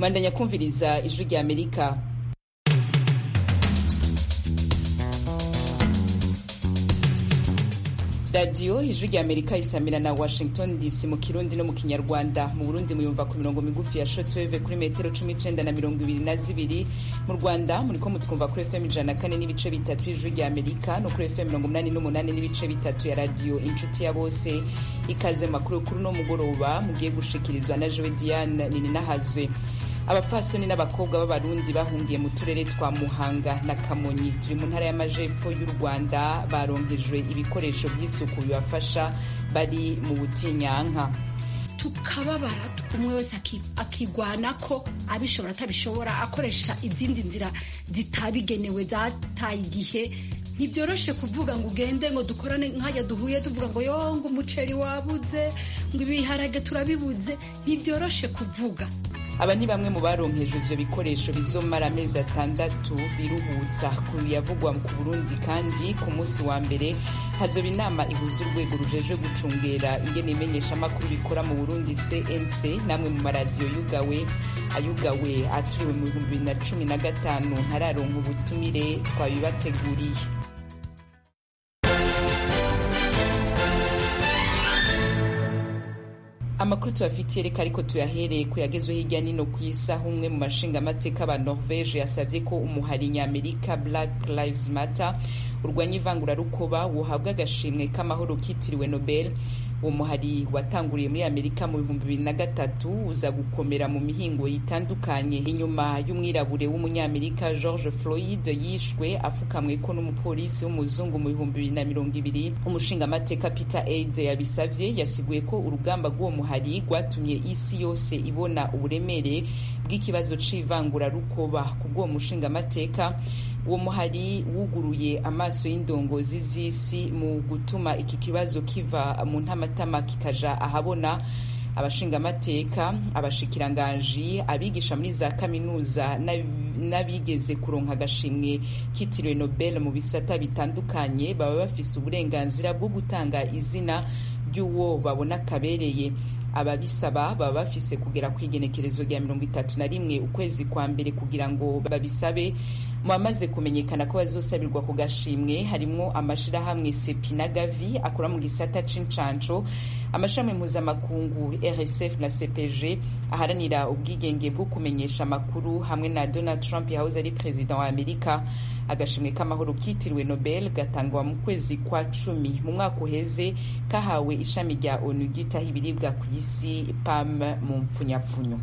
mwandanya kumviriza ijwi rya amerika radiyo ijwi rya amerika isamira na washington dc mu kirundi no mu kinyarwanda mu burundi muyumva ku mirongo migufi ya shotweve kuri metero cumi n'icenda na mirongo ibiri na zibiri mu rwanda muriko mutwumva kuri fm ijana na kane n'ibice bitatu ijwi rya amerika no kuri fm mirongo umunani n'umunani n'ibice bitatu ya radiyo inshuti ya bose ikaze makuru kuri uno mugoroba mugiye gushikirizwa na jewe diane nininahazwe abapfasoni n'abakobwa b'abarundi bahungiye mu turere twa muhanga na kamonyi turi mu ntara y'amajepfo y'u rwanda baronkejwe ibikoresho by'isuku bibafasha bari mu butinyanka tukababara umwe wese akigwana ko abishobora atabishobora akoresha izindi nzira zitabigenewe zataye igihe ntibyoroshe kuvuga ngo ugende ngo dukorane nkajya duhuye tuvuga ngo yo ngo umuceri wabuze ngo ibiharage turabibuze ntibyoroshe kuvuga aba ni bamwe mu baronkejwe ivyo bikoresho bizomara amezi atandatu biruhutsa ku yavugwa ku burundi kandi ku munsi wa mbere hazoba inama ihuza urwego rujejwe gucungera ingene imenyeshamakuru bikora mu burundi cnc namwe mu maradiyo yugawe ayugawe aturiwe mu bihumbi bibiri na cumi na gatanu ntararonka ubutumire twabibateguriye amakuru tubafitiye reka ariko tuyahereye ku yagezwe hirya nino ku isi aho umwe mu mashingamateka ba norvege yasabye ko umuhari nyamerika black lives matter urwanya ivangurarukoba wohabwa agashimwe k'amahoro kitiriwe nobel uwo muhari watanguriye muri amerika mu bihumbi bibiri na gatatu uza gukomera mu mihingo itandukanye inyuma y'umwirabure w'umunyamerika george floyd yishwe afukamwe ko n'umupolisi w'umuzungu mu bihumbi bibiri na mirongo ibiri umushingamateka peter aid yabisavye yasiguye ko urugamba rw'uwo muhari rwatumye isi yose ibona uburemere bw'ikibazo c'ivangurarukoba ku bw'uwo mushingamateka uwo muhari wuguruye amaso y'indongozi z'isi mu gutuma iki kibazo kiva mu ntamatama kikaja ahabona abashingamateka abashikiranganji abigisha muri za kaminuza n'abigeze kuronka agashimwe kitiriwe nobel mu bisata bitandukanye baba bafise uburenganzira bwo gutanga izina ry'uwo babona kabereye ababisaba baba bafise kugera ku igenekerezo rya mirongo itatu na rimwe ukwezi kwa mbere kugira ngo babisabe mu bamaze kumenyekana ko bazosabirwa ku gashimwe harimwo amashirahamwe sepi na gavi akora mu gisata c'incanco amashami mpuzamakungu rsf na cpg aharanira ubwigenge bwo kumenyesha amakuru hamwe na donald trump yahoze ari perezida wa amerika agashimwe k'amahoro kitiriwe nobel gatangwa mu kwezi kwa cumi mu mwaka uheze kahawe ishami rya onu ryitaho ibiribwa ku isi pam mu mpfunyapfunyo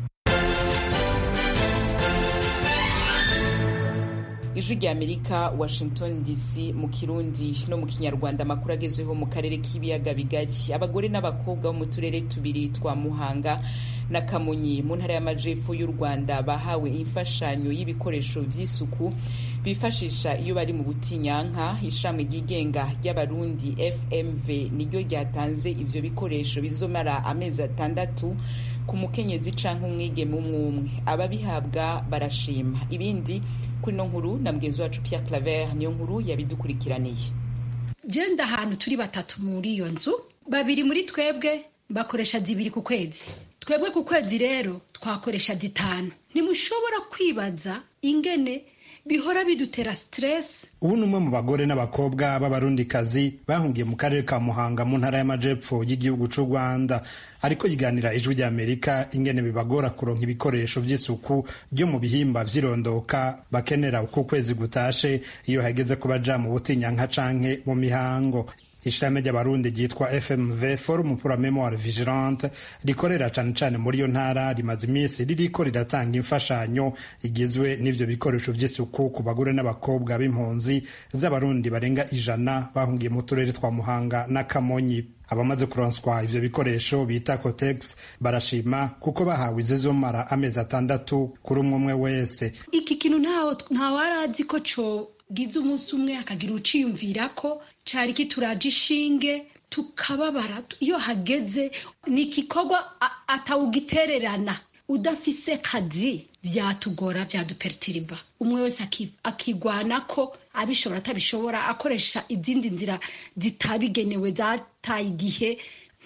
ijwi rya amerika washington dc mu kirundi no mu kinyarwanda amakuru agezweho mu karere k'ibiyaga bigari abagore n'abakobwa bo mu turere tubiri twa muhanga na kamonyi mu ntara y'amajepfo y'u rwanda bahawe imfashanyo y'ibikoresho vy'isuku bifashisha iyo bari mu butinyanka ishami ryigenga ry'abarundi fmv niryo ryatanze ivyo bikoresho bizomara amezi atandatu ku mukenyezi canke umwigeme umwe umwe ababihabwa barashima ibindi kuri no nkuru na mugenzi wacu Pierre Claver niyo nkuru yabidukurikiraniye genda ahantu turi batatu muri iyo nzu babiri muri twebwe bakoresha zibiri ku kwezi twebwe ku kwezi rero twakoresha zitanu ntimushobora kwibaza ingene bihora bidutera stress ubu ni umwe mu bagore n'abakobwa b'abarundikazi bahungiye mu karere ka muhanga mu ntara y'amajepfo y'igihugu c'u rwanda ariko yiganira ijwi rya amerika ingene bibagora kuronka ibikoresho vy'isuku byo mu bihimba vy'irondoka bakenera uko ukwezi gutashe iyo hageze ko baja mu butinyanka canke mu mihango ishami ry'abarundi ryitwa fmv forum pour la memoire vigilante rikorera cane cane muri iyo ntara rimaze iminsi ririko riratanga imfashanyo igizwe n'ivyo bikoresho vy'isuku ku bagore n'abakobwa b'impunzi z'abarundi barenga ijana bahungiye mu turere twa muhanga na kamonyi abamaze kuronswa ivyo bikoresho bita cotex barashima kuko bahawe izizomara amezi atandatu kuri umwe umwe wese iki kintu ntawarazi ko co gize umunsi umwe akagira uciyumvira ko cari kituraje ishinge tukababara iyo hageze ni igikorwa atawugitererana udafise kazi vyatugora vyadupertiriba umwe wese akigwana ko abishobora atabishobora akoresha izindi nzira zitabigenewe zataye igihe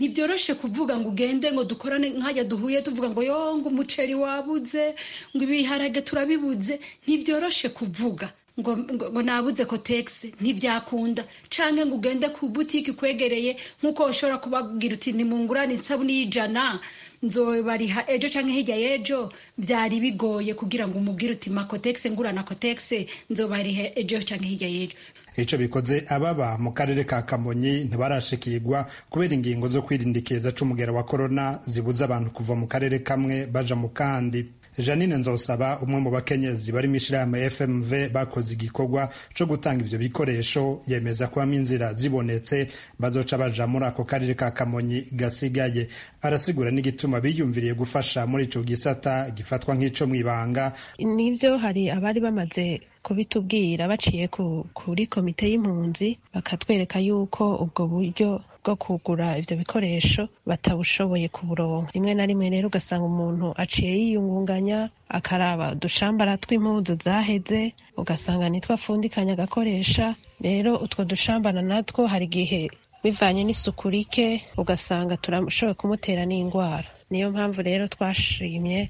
ntibyoroshe kuvuga ngo ugende ngo dukorane nkajya duhuye tuvuga ngo yo ngo umuceri wabuze ngo ibiharage turabibuze ntibyoroshe kuvuga ngo ngo nabuze kotegisi ntibyakunda canke ngo ugende ku butiki kwegereye nk'uko ushobora kubabwira uti nimungurane isabuni y'ijana nzobariha ejo canke hirya y'ejo byari bigoye kugira ngo umubwire uti makotegisi ngurana kotegisi nzobariha ejo canke hirya y'ejo ico bikoze ababa mu karere ka kamonyi ntibarashikirwa kubera ingingo zo kwirinda ikiza c'umugera wa korona zibuza abantu kuva mu karere kamwe baja mu kandi janine nzosaba umwe mu bakenyezi bari mu ishirahamwe fmv bakoze igikorwa co gutanga ivyo bikoresho yemeza kubamo inzira zibonetse bazoca baja muri ako karere ka kamonyi gasigaye arasigura n'igituma biyumviriye gufasha muri ico gisata gifatwa nk'ico mw'ibanga nivyo hari abari bamaze kubitubwira baciye kuri komite y'impunzi bakatwereka yuko ubwo buryo bwo kugura ivyo bikoresho batabushoboye kuburonka rimwe na rimwe rero ugasanga umuntu aciye yiyungunganya akaraba udushambara tw'impuzu zaheze ugasanga nitwo afundikanya agakoresha rero utwo dushambara natwo hari igihe bivanye n'isuku rike ugasanga turashoboye kumutera n'indwara niyo mpamvu rero twashimye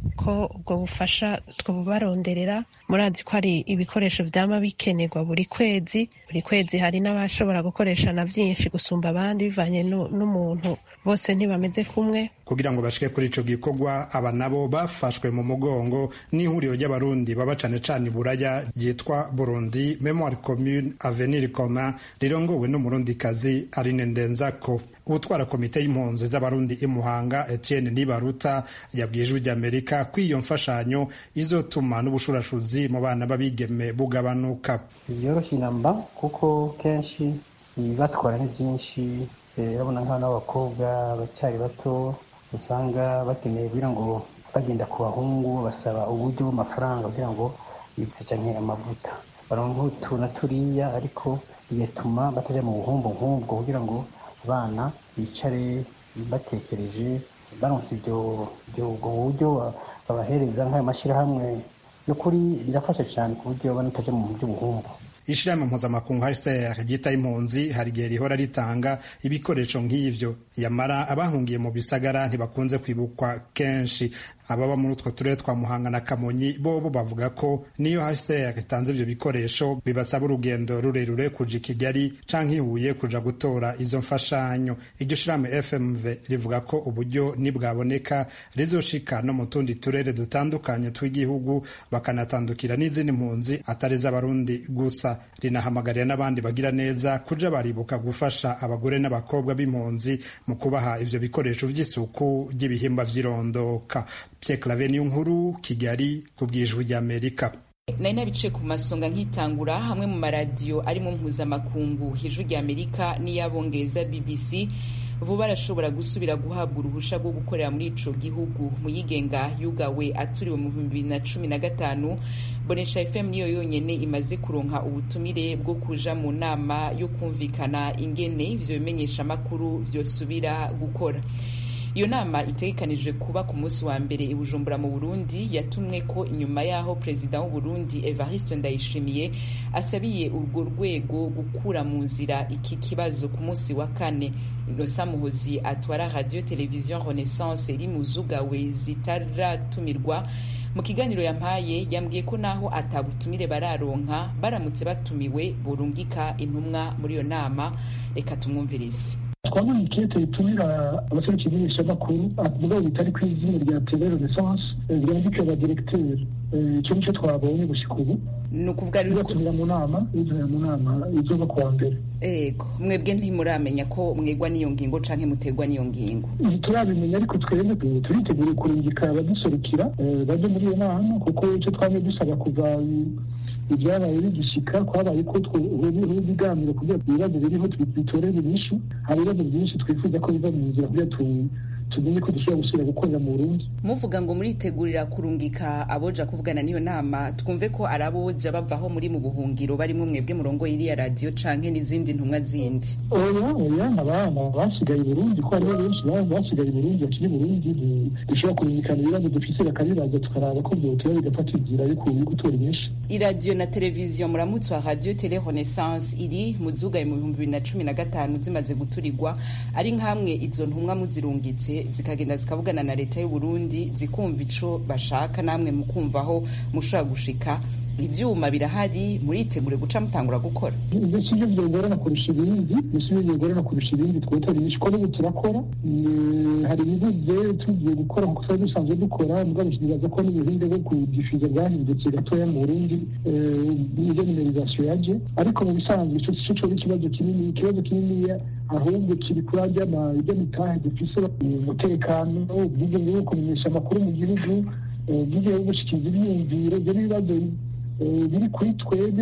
ko ubwo bufasha twabubaronderera murazi ko hari ibikoresho vyama bikenerwa buri kwezi buri kwezi hari n'abashobora gukoresha na vyinshi gusumba abandi bivanye n'umuntu bose ntibameze kumwe kugira ngo bashike kuri ico gikorwa aba nabo bafashwe mu mugongo n'ihuriro ry'abarundi baba cane cane iburaya ryitwa burundi memoire commune avenir commun rirongowe n'umurundikazi arine ndenzako utwara komite y'impunzi z'abarundi imuhanga etienne nibaruta yabwiye ijwi ry'amerika ko iyo mfashanyo izotuma n'ubushurashuzi mu bana b'abigeme bugabanuka byoroshye inamba kuko kenshi ibibatwara ni byinshi urabona nk'abana b'abakobwa bacyari bato usanga bakeneye kugira ngo bagenda ku bahungu basaba uburyo bw'amafaranga kugira ngo bipfucanke amavuta baronka utu na turiya ariko bigatuma batajya mu buhumbu nk'ubwo kugira ngo abana bicare batekereje baronse ibyo ubwo buryo babahereza nk'ayo mashyirahamwe y'ukuri birafasha cyane ku buryo baba bataje mu by'ubuhumbu ishirahamwe mpuzamakungu hcr ryita impunzi hari igihe rihora ritanga ibikoresho nk'ivyo yamara abahungiye mu bisagara ntibakunze kwibukwa kenshi ababa muri utwo turere twa muhanga na kamonyi bobo bavuga ko niyo hcr itanze ivyo bikoresho bibasaba urugendo rurerure kuja i kigali canke ihuye kuja gutora izo mfashanyo iryo shirahamwe fmv rivuga ko uburyo nibwaboneka rizoshika no mu tundi turere dutandukanye tw'igihugu bakanatandukira n'izindi mpunzi atari z'abarundi gusa rinahamagarira n'abandi bagira neza kuja baribuka gufasha abagore n'abakobwa b'impunzi mu kubaha ivyo bikoresho vy'isuku ry'ibihimba vy'irondoka Pierre Claver niyo nkuru Kigali ku bwijwi ry'Amerika nari nabice ku masonga nkitangura hamwe mu maradiyo arimo mpuzamakungu ijwi ry'Amerika n'iy'abongereza BBC vuba arashobora gusubira guhabwa uruhusha rwo gukorera muri ico gihugu muyigenga yugawe aturiwe mu bihumbi bibiri na cumi na gatanu bonesha fm niyo yonyene imaze kuronka ubutumire bwo kuja mu nama yo kumvikana ingene ivyo bimenyesha amakuru vyosubira gukora iyo nama itegekanijwe kuba ku munsi wa mbere i bujumbura mu burundi yatumwe ko inyuma y'aho perezida w'uburundi evariste ndayishimiye asabiye urwo rwego gukura mu nzira iki kibazo ku munsi wa kane inosa muhozi atwara radio televiziyo renaissance iri mu zugawe zitaratumirwa mu kiganiro yampaye yambwiye ko naho atabutumire bararonka baramutse batumiwe burungika intumwa muri iyo nama reka tumwumvirize twabonye ikete ritumira abaserukira imenyeshamakuru mugabo bitari ku izina rya tele renaissance ryandike ba diregiteri icyo nicyo twabonye gushika ubu ni ukuvuga rero bizatumira mu nama bizatumira mu nama izoba kuwa mbere ego mwebwe ntimuramenya ko mwegwa n'iyo ngingo canke mutegwa n'iyo ngingo ntiturabimenya ariko twebwe turitegura kurungika abaduserukira baje muri iyo nama kuko icyo twamye dusaba kuva ibyabaye bigishika kwabaye ko ibiganiro kugira ibibazo biriho bitorere inyishu hari ibibazo byinshi twifuza ko biva mu nzira kugira tumenye ko dushobora gusubira gukorera mu burundi muvuga ngo muritegurira kurungika aboja kuvugana n'iyo nama twumve ko ari aboja bavaho muri mu buhungiro barimo mwebwe murongo iriya radiyo canke n'izindi ntumwa zindi oya oya abana basigaye i burundi ko hariho benshi basigaye i burundi bakiri i burundi dushobora kurungikana ibibazo dufise bakabibaza tukaraba ko vyotera bigafata inzira yo gutora inyinshi iradiyo na televiziyo muramutse wa radiyo tele renaissance iri mu zugaye mu bihumbi bibiri na cumi na gatanu zimaze guturigwa ari nk'amwe izo ntumwa muzirungitse zikagenda zikavugana na leta y'u Burundi zikumva ico bashaka namwe mukumvaho mushobora gushika ivyuma birahari muritegure guca mutangura gukora ibyo sivyo vyogorana kurusha ibindi ibyo sivyo vyogorana kurusha ibindi twotora inyinshi ko n'ubu turakora hari ibibuze tugiye gukora nkuko twari dusanzwe dukora mugabo nibaza ko n'ubuhinde bwo kudifuza bwahindutse gatoya mu burundi iyo nimerizasiyo yaje ariko mu bisanzwe ico sico coba ikibazo kinini ikibazo kininiya ahubwo kiri kuri arya mitahe dufise umutekano ubwigenge bwo kumenyesha amakuru mu gihugu ubwigenge bwo gushikiriza ibyiyumviro ibyo n'ibibazo biri kuri twebwe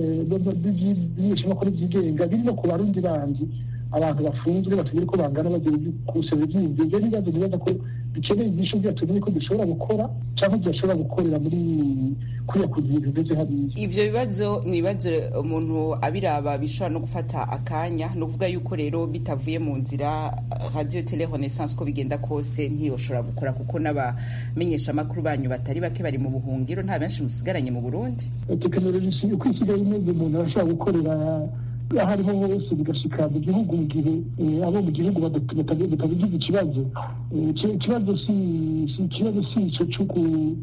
by'ibimenyeshamakuru byigenga biri no ku barundi bandi abantu bafunzwe batagira ko bangana bagiye kusaba ibyiyumviro ibyo n'ibibazo bibaza ko bikeneye ibyisho byatumenye ko dushobora gukora cyangwa tudashobora gukorera muri kuriya ku bintu bimeze hariya ivyo bibazo ni ibibazo umuntu abiraba bishobora no gufata akanya ni ukuvuga yuko rero bitavuye mu nzira radio tele renaissance ko bigenda kose ntiyoshobora gukora kuko n'abamenyesha amakuru banyu batari bake bari mu buhungiro nta benshi musigaranye mu burundi tekinoloji uko isigaye imeze umuntu arashobora gukorera aho ariho hose bigashika mu gihugu mu gihe abo mu gihugu batabigize ikibazo ikibazo si ikibazo si ico c'uku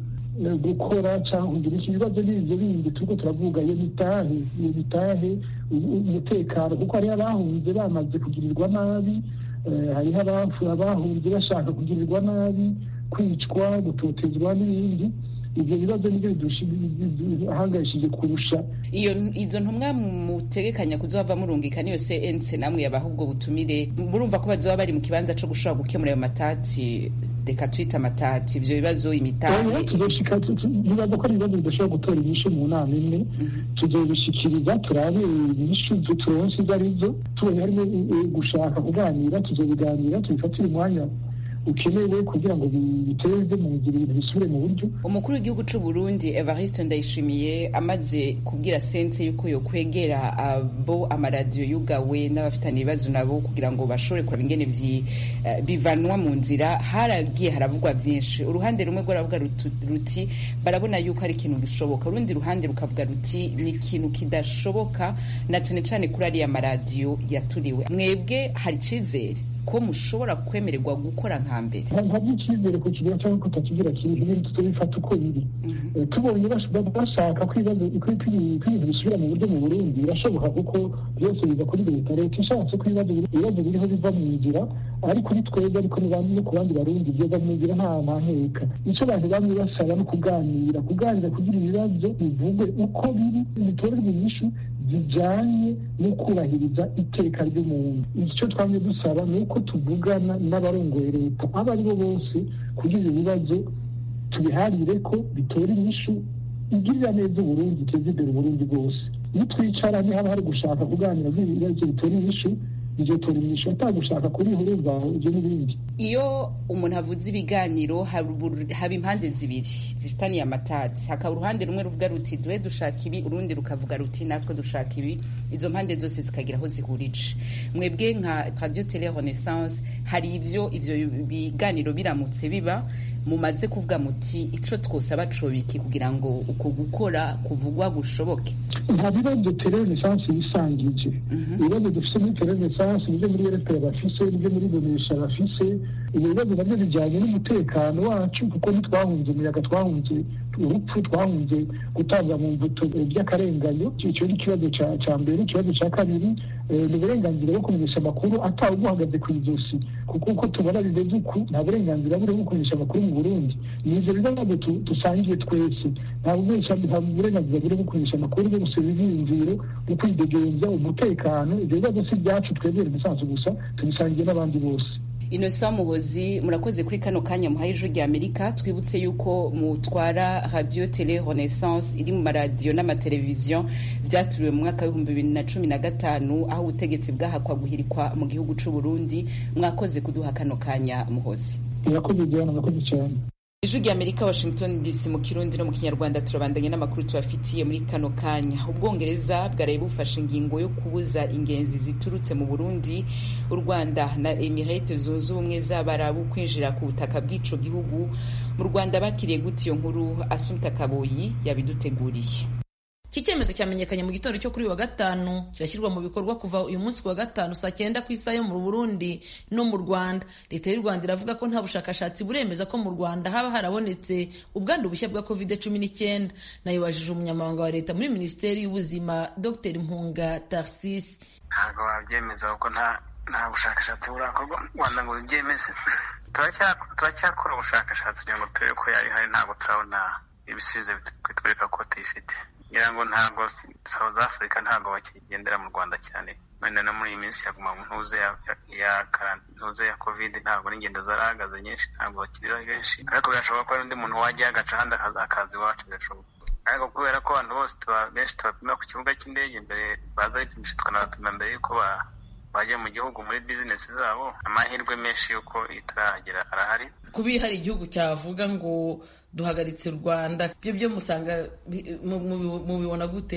gukora cyangwa kugira iki ibibazo n'ibyo bindi turiko turavuga iyo mitahe iyo mitahe umutekano kuko hariho abahunze bamaze kugirirwa nabi hariho abahunze bashaka kugirirwa nabi kwicwa gutotezwa n'ibindi ibyo bibazo nibyo biduhangayishije kurusha iyo izo ntumwa mutegekanya kuzova murungika niyo cnc namwe yabaha ubwo butumire murumva ko bazoba bari mu kibanza co gushobora gukemura ayo matati reka twita amatati ivyo bibazo imitahe tuzoshika nibaza ko ari ibibazo bidashobora gutora inyishu mu nama imwe tuzobishikiriza turabe inyishu turonse izo arizo tubonye harimo gushaka kuganira tuzobiganira tubifatire umwanya ukenewe kugira ngo biteze mu nzira ibintu bisubire mu buryo umukuru w'igihugu c'u Burundi Evariste Ndayishimiye amaze kubwira sense yuko yokwegera abo amaradiyo yugawe n'abafitanye ibibazo nabo kugira ngo bashobore kuraba ingene bivanwa mu nzira haragiye haravugwa vyinshi uruhande rumwe rwaravuga ruti barabona yuko ari ikintu gishoboka urundi ruhande rukavuga ruti ni ikintu kidashoboka na cane cane kuri ariya maradiyo yaturiwe mwebwe hari icizere ko mushobora kwemererwa gukora nka mbere ntabwo icyizere ku kigira cyangwa kutakigira kintu ibintu tubifata uko biri tubonye bashaka ko ibintu bisubira mu buryo mu burundi birashoboka kuko byose biva kuri leta leta ishatse ko ibibazo biriho biva mu nzira ari kuri twebwe ariko no ku bandi barundi byova mu nzira nta ntaheka icyo abantu bamwe basaba no kuganira kuganira kugira ibibazo bivugwe uko biri bitorerwa inyishu zijanye no kubahiriza iteka ry'umuntu icyo twamye dusaba ni uko tuvugana n'abarongoye leta abo ari bo bose kugira ibibazo tubiharire ko bitora inyishu igirira neza uburundi iteza imbere uburundi bwose iyo twicara haba hari gushaka kuganira ibibazo bitora inyishu bizotora inyishu atagushaka kuri huruza ibyo n'ibindi iyo umuntu avuze ibiganiro haba impande zibiri zifitaniye amatati hakaba uruhande rumwe ruvuga ruti duhe dushaka ibi urundi rukavuga ruti natwe dushaka ibi izo mpande zose zikagira aho zihurije mwebwe nka radio tele renaissance hari ivyo ivyo biganiro biramutse biba mumaze kuvuga muti ico twosaba cobiki kugira ngo uko gukora kuvugwa gushoboke nta bibazo tele renaissance yisangije ibibazo dufise muri tele renaissance nivyo muri rpa bafise nivyo muri bonesha bafise ibyo bibazo nabyo bijyanye n'umutekano wacu kuko ntitwahunze umuyaga twahunze urupfu twahunze gutanga mu mbuto by'akarenganyo icyo ni ikibazo cya mbere ikibazo cya kabiri ni uburenganzira bwo kumenyesha amakuru atawe uguhagaze ku ijosi kuko uko tubona bimeze uku nta burenganzira buri bwo kumenyesha amakuru mu burundi ni ibyo bibazo dusangiye twese nta burenganzira buri bwo kumenyesha amakuru bwo gusaba ibyiyumviro bwo kwidegenza umutekano ibyo bibazo si ibyacu twebwe musanzu gusa tubisangiye n'abandi bose Innocent Muhozi murakoze kuri kano kanya muhaye ijwi rya Amerika twibutse yuko mutwara radio tele Renaissance iri mu maradiyo n'amateleviziyo vyaturiwe mu mwaka w'ibihumbi bibiri na cumi na gatanu aho ubutegetsi bwahakwa guhirikwa mu gihugu c'u Burundi mwakoze kuduha kano kanya Muhozi murakoze Diana murakoze cyane ijwi rya amerika washington dc mu kirundi no mu kinyarwanda turabandanya n'amakuru tubafitiye muri kano kanya ubwongereza bwaraye bufashe ingingo yo kubuza ingenzi ziturutse mu burundi u rwanda na emirate zunze ubumwe z'abarabu kwinjira ku butaka bw'ico gihugu mu rwanda bakiriye gute iyo nkuru asumta kaboyi yabiduteguriye iki cyemezo cyamenyekanye mu gitondo cyo kuri uyu wa gatanu kirashyirwa mu bikorwa kuva uyu munsi ku wa gatanu saa cyenda ku isaha yo mu burundi no mu rwanda leta y'u rwanda iravuga ko nta bushakashatsi buremeza ko mu rwanda haba harabonetse ubwandu bushya bwa covid cumi n'icyenda nayibajije umunyamabanga wa leta muri minisiteri y'ubuzima dr mpunga tarsisi ntabwo wabyemeza kuko nta nta bushakashatsi burakorwa mu rwanda ngo bibyemeze turacyakora ubushakashatsi kugira ngo turebe ko yari hari ntabwo turabona ibisubizo bitwereka ko tuyifite ngira ngo ntabwo South Africa ntabwo bakigendera mu Rwanda cyane wenda no muri iyi minsi yaguma mu ntuze ya ntuze ya covid ntabwo n'ingendo zarahagaze nyinshi ntabwo bakiri benshi ariko birashoboka ko hari undi muntu wajya agaca ahandi akaza iwacu birashoboka ariko kubera ko abantu bose benshi tubapima ku kibuga cy'indege mbere baza bipimisha tukanabapima mbere y'uko bajya mu gihugu muri bizinesi zabo amahirwe menshi y'uko itarahagera arahari kuba hari igihugu cyavuga ngo duhagaritse u rwanda ibyo byo musanga mubibona gute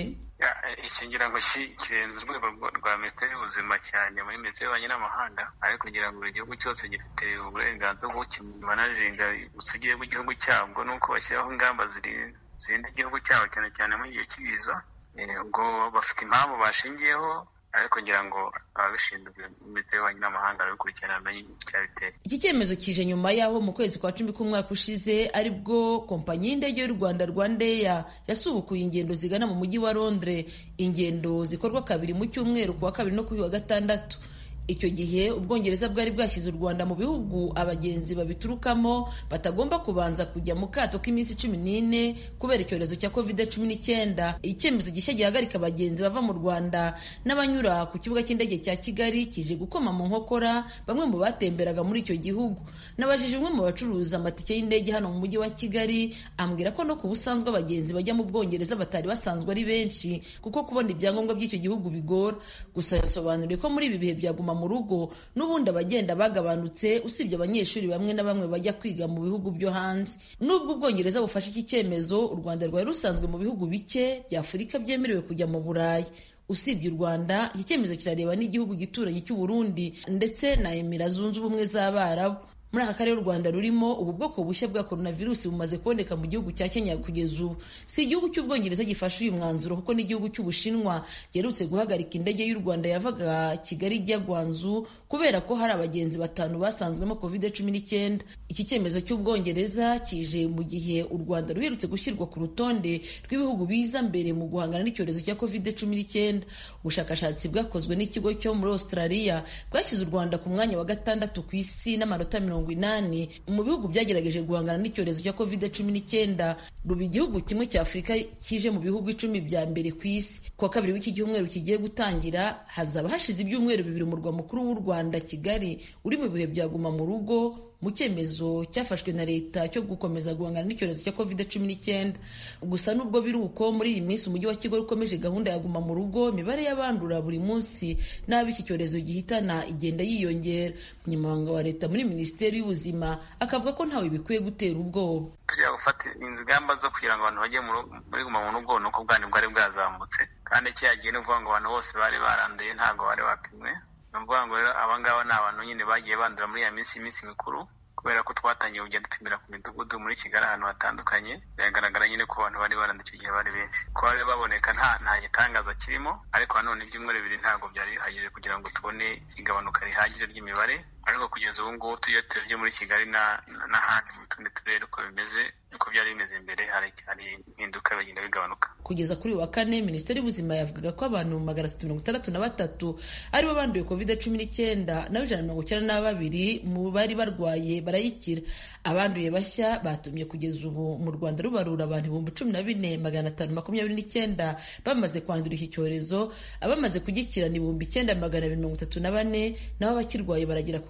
iki ngira ngo kirenze urwego rwa minisiteri y'ubuzima cyane muri minisiteri y'ububanyi n'amahanga ariko kugira ngo buri gihugu cyose gifite uburenganzira bwo banarenga ubusugire bw'igihugu cyabwo nuko bashyiraho ingamba zirinda igihugu cyabo cyane cyane muri igihe cy'ibiza ubwo bafite impamvu bashingiyeho ariko ngira ngo ababishinzwe minisiteri y'ububanyi n'amahanga babikurikirana bamenye icyabiteye iki cyemezo kije nyuma y'aho mu kwezi kwa cumi k'umwaka ushize aribwo kompanyi y'indege y'u rwanda rwandeya yasubukuye ingendo zigana mu mujyi wa londres ingendo zikorwa kabiri mu cyumweru ku wa kabiri no kuri wa gatandatu icyo gihe ubwongereza bwari bwashyize u rwanda mu bihugu abagenzi babiturukamo batagomba kubanza kujya mu kato k'iminsi cumi n'ine kubera icyorezo cya covid cumi n'icyenda icyemezo gishya gihagarika abagenzi bava mu rwanda n'abanyura ku kibuga cy'indege cya kigali kije gukoma mu nkokora bamwe mu batemberaga muri icyo gihugu nabajije umwe mu bacuruza amatike y'indege hano mu mujyi wa kigali ambwira ko no ku busanzwe abagenzi bajya mu bwongereza batari basanzwe ari benshi kuko kubona ibyangombwa by'icyo gihugu bigora gusa yasobanuriye ko muri ibi bihe byaguma mu rugo n'ubundi abagenda bagabanutse usibye abanyeshuri bamwe na bamwe bajya kwiga mu bihugu byo hanze nubwo ubwongereza bufashe iki cyemezo u rwanda rwari rusanzwe mu bihugu bike bya afurika byemerewe kujya mu burayi usibye u rwanda iki cyemezo kirareba n'igihugu gituranyi cy'u burundi ndetse na emira zunze ubumwe z'abarabu muri aka karere u rwanda rurimo ubu bwoko bushya bwa coronavirus bumaze kuboneka mu gihugu cya kenya kugeza ubu si igihugu cy'ubwongereza gifashe uyu mwanzuro kuko n'igihugu cy'ubushinwa giherutse guhagarika indege y'u rwanda yavaga kigali ijya gwanzu kubera ko hari abagenzi batanu basanzwemo covid cumi n'icyenda iki cyemezo cy'ubwongereza kije mu gihe u rwanda ruherutse gushyirwa ku rutonde rw'ibihugu biza mbere mu guhangana n'icyorezo cya covid cumi n'icyenda ubushakashatsi bwakozwe n'ikigo cyo muri australia bwashyize u rwanda ku mwanya wa gatandatu ku isi n'amanota mirongo inani mu bihugu byagerageje guhangana n'icyorezo cya covid cumi n'icyenda ruba igihugu kimwe cya afurika kije mu bihugu icumi bya mbere ku isi kuwa kabiri w'iki cyumweru kigiye gutangira hazaba hashize ibyumweru bibiri umurwa mukuru w'u rwanda kigali uri mu bihe byaguma mu rugo mu cyemezo cyafashwe na leta cyo gukomeza guhangana n'icyorezo cya covid cumi n'icyenda gusa nubwo biri uko muri iyi minsi umujyi wa kigali ukomeje gahunda ya guma mu rugo imibare y'abandura buri munsi n'abo iki cyorezo gihitana igenda yiyongera umunyamabanga wa leta muri minisiteri y'ubuzima akavuga ko ntawe bikwiye gutera ubwoba tujya gufata ingamba zo kugira ngo abantu bajye muri guma mu rugo ni uko ubwandu bwari bwazamutse kandi cyagiye ni ukuvuga ngo abantu bose bari baranduye ntabwo bari bapimwe ni ukuvuga ngo rero abangaba ni abantu nyine bagiye bandura muri iya minsi y'iminsi mikuru kubera ko twatangiye kujya dupimira ku midugudu muri kigali ahantu hatandukanye biragaragara nyine ko abantu bari baranduye icyo gihe bari benshi ko bari baboneka nta nta gitangaza kirimo ariko nanone ibyumweru bibiri ntabwo byari bihagije kugira ngo tubone igabanuka rihagije ry'imibare ariko kugeza ubu ngubu tuyo turebye muri kigali n'ahandi mu tundi turere uko bimeze uko byari bimeze mbere hari impinduka bigenda bigabanuka kugeza kuri wa kane minisiteri y'ubuzima yavugaga ko abantu magana atatu mirongo itandatu na batatu aribo banduye covid cumi n'icyenda naho ijana na mirongo icyenda na babiri mu bari barwaye barayikira abanduye bashya batumye kugeza ubu mu rwanda rubarura abantu ibihumbi cumi na bine magana atanu makumyabiri n'icyenda bamaze kwandura iki cyorezo abamaze kugikira ni ibihumbi icyenda magana abiri mirongo itatu na bane naho abakirwaye baragera ku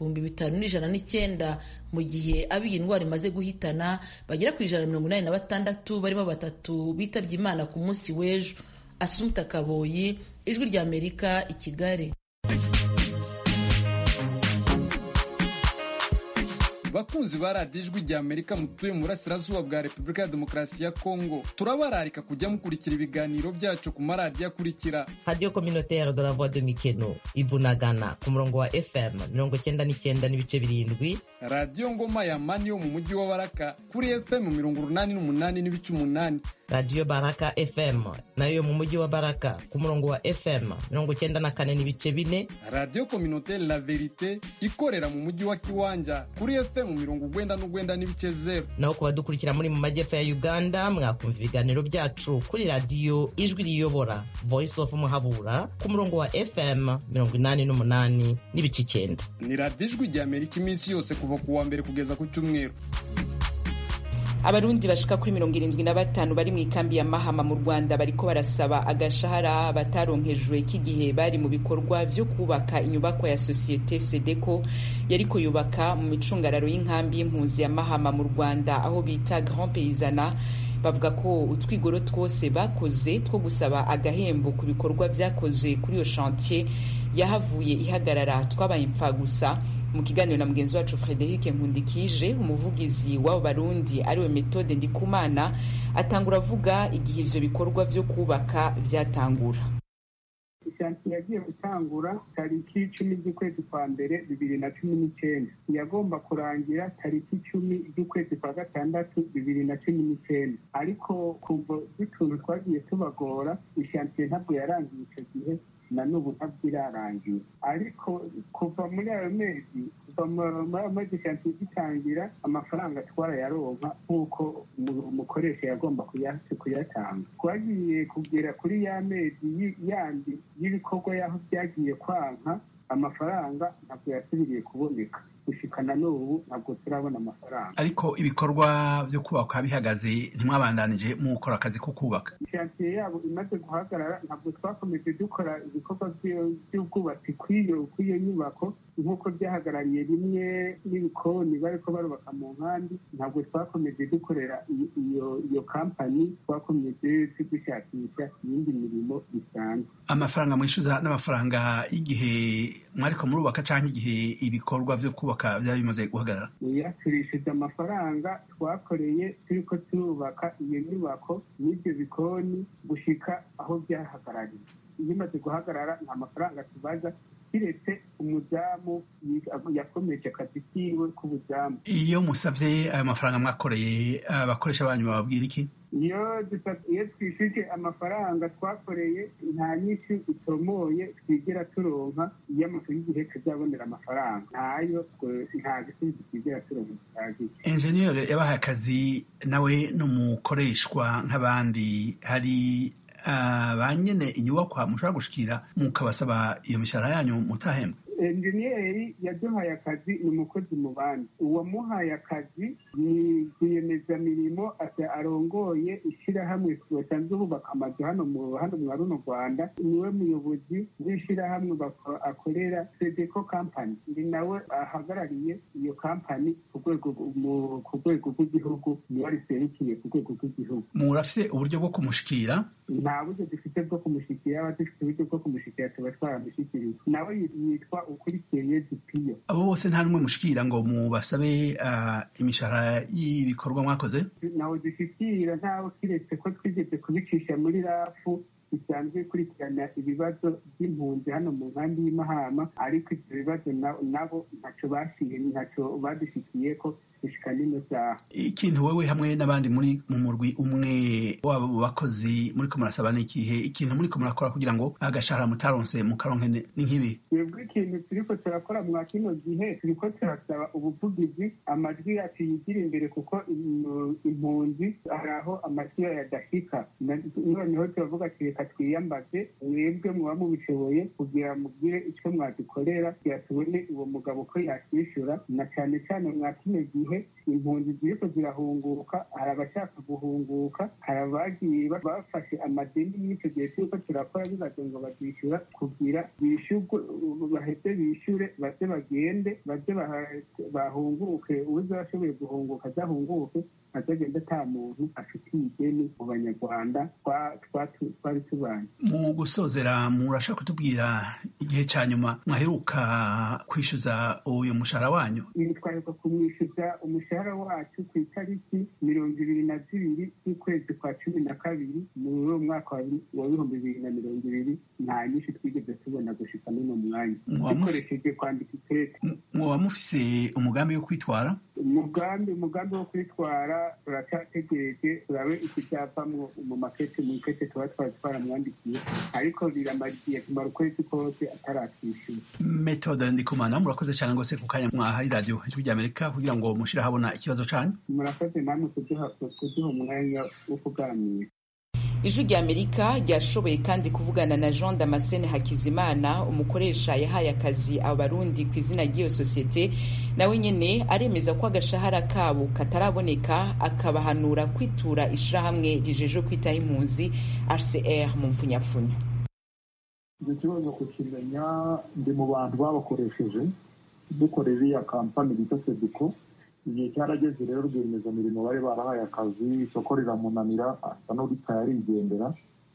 bihumbi bitanu n'ijana n'icyenda mu gihe abo iyi ndwara imaze guhitana bagera ku ijana na mirongo inani na batandatu barimo batatu bitabye imana ku munsi w'ejo asumta kaboyi ijwi ry'amerika i kigali bakunzi ba radiyo ijwi rya amerika mutuye mu burasirazuba bwa repubulika ya demokarasi ya kongo turabararika kujya mukurikira ibiganiro byacu ku maradiyo akurikira radiyo kominotere de la voix de mikeno ibunagana ku murongo wa fm mirongo cyenda n'icyenda n'ibice birindwi radiyo ngoma ya mani yo mu mujyi wa baraka kuri fm mirongo urunani n'umunani n'ibice umunani radiyo baraka fm nayo mu mujyi wa baraka ku murongo wa fm mirongo cyenda na kane n'ibice bine radiyo kominotere la verite ikorera mu mujyi wa kiwanja kuri fm mirongo ugwenda n'ugwenda n'ibice zeru naho ku badukurikira muri mu majyepfo ya uganda mwakumva ibiganiro byacu kuri radiyo ijwi riyobora voice of muhabura ku murongo wa fm mirongo inani n'umunani n'ibice icyenda ni radiyo ijwi rya amerika iminsi yose kuva ku wa mbere kugeza ku cyumweru abarundi bashika kuri mirongo irindwi na batanu bari mu ikambi ya mahama mu rwanda bariko barasaba agashahara bataronkejwe k'igihe bari mu bikorwa vyo kubaka inyubakwa ya sosiyete sedeko yariko yubaka mu micungararo y'inkambi y'impunzi ya mahama mu rwanda aho bita grand payzana bavuga ko utwigoro twose bakoze two gusaba agahembo ku bikorwa vyakozwe kuri iyo chantier yahavuye ihagarara twabaye impfa gusa mu kiganiro na mugenzi wacu frederic nkundikije umuvugizi w'abo barundi ariwe metode ndikumana atangura avuga igihe ivyo bikorwa vyo kubaka vyatangura ishantiye yagiye gutangura tariki icumi z'ukwezi kwa mbere bibiri na cumi n'icyenda yagomba kurangira tariki icumi z'ukwezi kwa gatandatu bibiri na cumi n'icyenda ariko kuva dutuntu twagiye tubagora ishantiye ntabwo yarangiye icyo gihe na n'ubu ntabwo irarangira ariko kuva muri ayo mezi kuva muri ayo mezi shantiye gitangira amafaranga twarayaronka nk'uko umukoresha yagomba kuyatanga twagiye kugera kuri ya mezi yandi y'ibikorwa y'aho byagiye kwanka amafaranga ntabwo yasubiriye kuboneka gushikana n'ubu ntabwo turabona amafaranga ariko ibikorwa byo kubaka bihagaze ntimwabandanije mu gukora akazi ko kubaka ishantiye yabo imaze guhagarara ntabwo twakomeje dukora ibikorwa by'ubwubatsi kw'iyo kw'iyo nyubako nk'uko byahagarariye rimwe n'ibikoni bariko barubaka mu nkambi ntabwo twakomeje dukorera iyo iyo kampani twakomeje dushakisha iyindi mirimo bisanzwe amafaranga mwishyuza n'amafaranga y'igihe mwariko murubaka cyangwa igihe ibikorwa byo kubaka byaba bimaze guhagarara turishyuza amafaranga twakoreye turiko turubaka iyo nyubako n'ibyo bikoni gushika aho byahagarariye iyo imaze guhagarara nta mafaranga tubaza kiretse umudamu yakomeje akazi kiwe k'ubudamu iyo musabye ayo mafaranga mwakoreye abakoresha banyu bababwira iki iyo iyo twishyuje amafaranga twakoreye nta nyinshi itomoye twigera turonka iyo amakuru y'igihe tuzabonera amafaranga ntayo nta gisubizo twigera turonka gihagije enjeniyeri yabahaye akazi nawe n'umukoreshwa nk'abandi hari ba nyine inyubakwa mushobora gushikira mukabasaba iyo mishahara yanyu mutahembwa enjeniyeri yaduhaye akazi ni umukozi mu bandi uwamuhaye akazi ni rwiyemezamirimo arongoye ishyirahamwe basanzwe bubaka amazu hano mu hano mwa runo rwanda niwe muyobozi w'ishyirahamwe akorera sedeko kampani ni nawe ahagarariye iyo kampani ku rwego ku rwego rw'igihugu niwe riserukiye ku rwego rw'igihugu murafite uburyo bwo kumushikira nta buryo dufite bwo kumushyikira aba dufite uburyo bwo kumushyikira tuba twaramushyikiriye nawe yitwa ukurikiye dipiyo abo bose nta n'umwe mushikira ngo mubasabe imishahara y'ibikorwa mwakoze nawe dushyikira ntawe kiretse ko twigeze kubicisha muri rafu bisanzwe ikurikirana ibibazo by'impunzi hano mu nkambi y'imahama ariko ibyo bibazo nabo ntacyo bashiye ntacyo badushikiye ko gushika n'ino saha ikintu wewe hamwe n'abandi muri mu murwi umwe waba mu bakozi muriko murasaba n'ikihe ikintu muriko murakora kugira ngo agashahara mutaronse mukaronke n'inkibi twebwe ikintu turiko turakora mwa kino gihe turiko turasaba ubuvugizi amajwi yacu yigira imbere kuko impunzi hari aho amajwi yadashika noneho turavuga ati reka twiyambaze mwebwe muba mubishoboye kugira mugire icyo mwadukorera kugira tubone uwo mugabo ko yakwishyura na cyane cyane mwa kino gihe gihe impunzi ziriko zirahunguka hari abashaka guhunguka hari abagiye bafashe amadeni mw'ico gihe turiko turakora bibaze ngo bazishyura kugira bishyurwe baheze bishyure baze bagende baze bahunguke uza ashoboye guhunguka azahunguke azagenda ata muntu afitiye ideni mu banyarwanda twari tubanye mu gusozera murashaka kutubwira igihe cya nyuma mwaheruka kwishyuza uyu mushahara wanyu twaheruka kumwishyuza umushahara wacu ku itariki mirongo ibiri na zibiri z'ukwezi kwa cumi na kabiri muri uwo mwaka wa bihumbi bibiri na mirongo ibiri nta nyinshi twigeze tubona gushika n'uno mwanya dukoresheje kwandika itete mwoba mufise umugambi wo kwitwara umugambi umugambi wo kwitwara turacyategereje turabe ikibyavamwo mu makete mu ikete tuba twari twaramwandikiye ariko biramariye kumara ukwezi kose ataratwishyura metode ndikumana murakoze cyane rwose ku kanya mwahaye radiyo ijwi ry'amerika kugira ngo mushire ahabona ikibazo canyu murakoze namwe kuduha umwanya wo kuganira ijwi rya amerika ryashoboye kandi kuvugana na jean damascene hakizimana umukoresha yahaye akazi abarundi ku izina ry'iyo sosiyete nawe nyene aremeza ko agashahara kabo kataraboneka akabahanura kwitura ishirahamwe rijejwe kwitaho impunzi rcr mu mfunyapfunya icyo kibazo kukimenya ndi mu bantu babakoresheje dukorera iriya kampani bita sediko igihe cyarageze rero rwiyemezamirimo bari barahaye akazi isoko riramunanira asa n'uritaye arigendera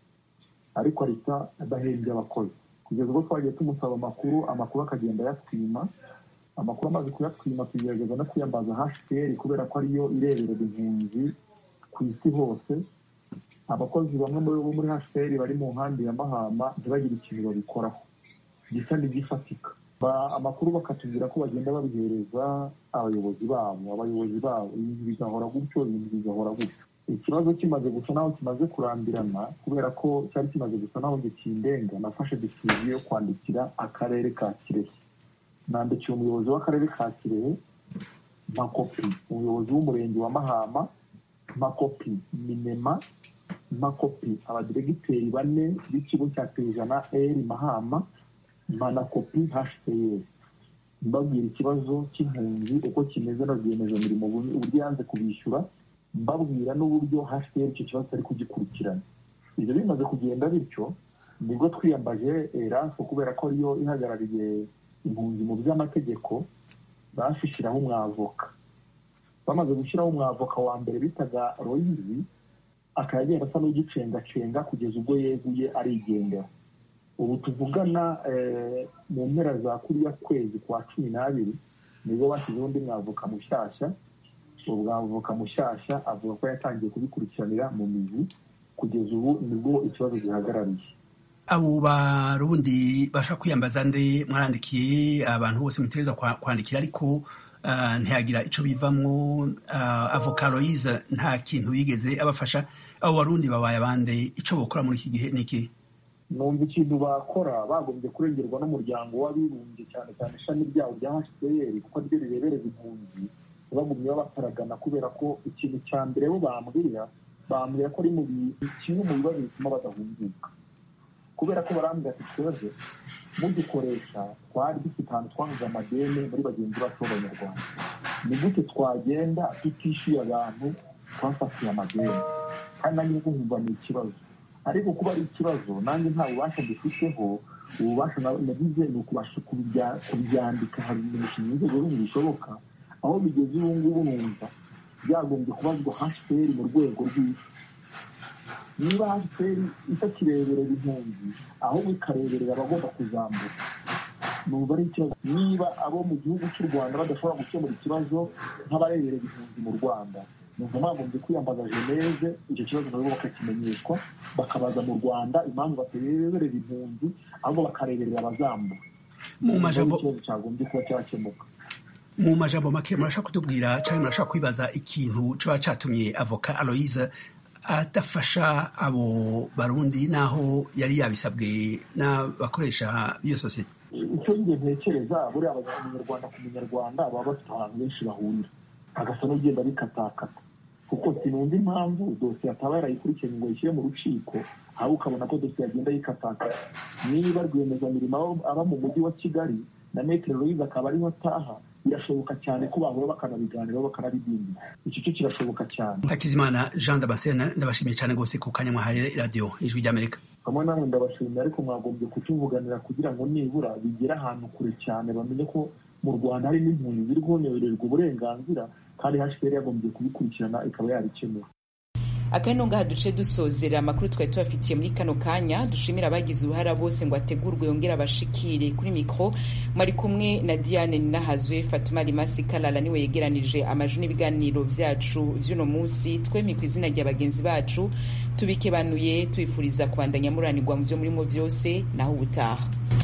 ariko ahita adahembye abakozi kugeza ubwo twagiye tumusaba amakuru amakuru akagenda ayatwima amakuru amaze kuyatwima tugerageza no kwiyambaza hashiperi kubera ko ariyo ireberera impunzi ku isi hose abakozi bamwe muri bo muri hashiperi bari mu nkambi ya mahama ntibagire ikintu babikoraho gisa n'igifatika amakuru bakatubwira ko bagenda babihereza abayobozi babo abayobozi babo ibintu bigahora gutyo ibintu bigahora gutyo ikibazo kimaze gusa naho kimaze kurambirana kubera ko cyari kimaze gusa naho gikindenga nafashe disiziyo yo kwandikira akarere ka kirehe nandikiye umuyobozi w'akarere ka kirehe mpa kopi umuyobozi w'umurenge wa mahama mpa kopi minema mpa kopi abadiregiteri bane b'ikigo cya pejana eri mahama mana kopi hcr mbabwira ikibazo cy'impunzi uko kimeze na rwiyemezamirimo uburyo yanze kubishyura mbabwira n'uburyo hcr icyo kibazo ari kugikurikirana ibyo bimaze kugenda bityo nibwo twiyambaje rafu kubera ko ariyo ihagarariye impunzi mu by'amategeko bashyiraho umwavoka bamaze gushyiraho umwavoka wa mbere bitaga royizi akaba agenda asa n'ugicengacenga kugeza ubwo yeguye arigendera ubu tuvugana mu mpera za kuriya kwezi kwa cumi n'abiri nibwo bashyizeho undi mwavoka mushyashya uwo mwavoka mushyashya avuga ko yatangiye kubikurikiranira mu mizi kugeza ubu nibwo ikibazo gihagarariye abo barundi bashaka kwiyambaza nde mwarandikiye abantu bose mutegereza kwandikira ariko ntiyagira icyo bivamwo avoka royize nta kintu yigeze abafasha abo barundi babaye abande icyo bakora muri iki gihe ni iki numva ikintu bakora bagombye kurengerwa n'umuryango w'abibumbye cyane cyane ishami ryawo rya hcr kuko ryo rirebereza impunzi bagumye babataragana kubera ko ikintu cya mbere bo bambwira bambwira ko ari mu kimwe mu bibazo bituma badahunguka kubera ko barambwira ati twebwe mugikoresha twari dufite ahantu twahuze amadeni muri bagenzi bacu b'abanyarwanda ni gute twagenda tutishyuye abantu twafatiye amadeni kandi nanjye nkumva ni ikibazo ariko kuba ari ikibazo nanjye nta bubasha dufiteho ububasha nagize ni ukubasha kubyandika hari imishinga inzego zindi bishoboka aho bigeze ubu ngubu numva byagombye kubazwa hashiperi mu rwego rw'isi niba hashiperi itakireberera impunzi ahubwo ikareberera abagomba kuzamura numva ari ikibazo niba abo mu gihugu cy'u rwanda badashobora gukemura ikibazo nk'abareberera impunzi mu rwanda numva bagombye kwiyambaza geneve icyo kibazo nabo bakakimenyeshwa bakabaza mu rwanda impamvu batareberera impunzi ahubwo bakareberera abazambura mu majambo ikibazo cyagombye kuba cyakemuka mu majambo make murashaka kutubwira cyangwa murashaka kwibaza ikintu kiba cyatumye avoka aloise adafasha abo barundi n'aho yari yabisabwe n'abakoresha b'iyo sosiyete icyo njye ntekereza buriya abanyarwanda ku munyarwanda baba bafite ahantu benshi bahurira agasa n'ugenda bikatakata kuko sinumva impamvu dosiye ataba yarayikurikiranye ngo yishyire mu rukiko ahubwo ukabona ko dosiye agenda yikatakata niba rwiyemezamirimo aba mu mujyi wa kigali na metero louise akaba ariho ataha birashoboka cyane ko bahura bakanabiganiraho bakanabidindira icyo cyo kirashoboka cyane hakizimana jean damascene ndabashimiye cyane rwose ku kanya mwahaye radiyo ijwi ry'amerika hamwe namwe ndabashimira ariko mwagombye kutuvuganira kugira ngo nibura bigere ahantu kure cyane bamenye ko mu rwanda hari n'impunzi ziri guhonererwa uburenganzira kandi hasheri yagombye kubikurikirana ikaba yabikemura akandi ngaha duce dusozera amakuru twari tubafitiye muri kano kanya dushimira abagize uruhara bose ngo ategurwe yongere abashikire kuri mikoro mwari kumwe na diane ninahazwe fatuma rimasi karara niwe yegeranije amajwi n'ibiganiro byacu vy'uno munsi twemye ku izina rya bagenzi bacu tubikebanuye tubifuriza kubandanya muranirwa mu vyo murimo vyose naho ubutaha